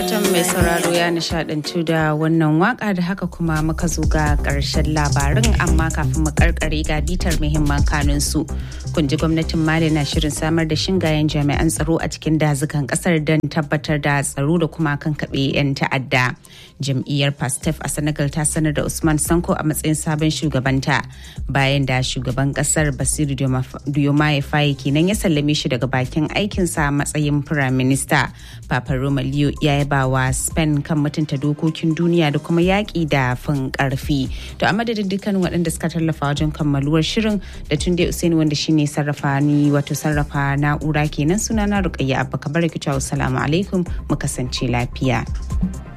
Fatan mai sauraro ya nishadantu da wannan waka da haka kuma muka zo ga ƙarshen labarin amma kafin mu karkare ga bitar muhimman kanun su. Kun ji gwamnatin Mali na shirin samar da shingayen jami'an tsaro a cikin dazukan kasar don tabbatar da tsaro da kuma kankaɓe 'yan ta'adda. Jam'iyyar Pastef a Senegal ta sanar da Usman Sanko a matsayin sabon shugabanta bayan da shugaban kasar Basiru Diomaye Faye kenan ya sallame shi daga bakin aikinsa a matsayin firaminista. Papa Roma Leo ya yaba wa Spain kan mutunta dokokin duniya da kuma yaƙi da fin ƙarfi. To a madadin dukkan waɗanda suka tallafa wajen kammaluwar shirin da tun dai Usaini wanda shine sarrafa ni wato sarrafa na'ura kenan sunana Rukayya Abba Kabar Kicewa Assalamu alaikum mu kasance lafiya.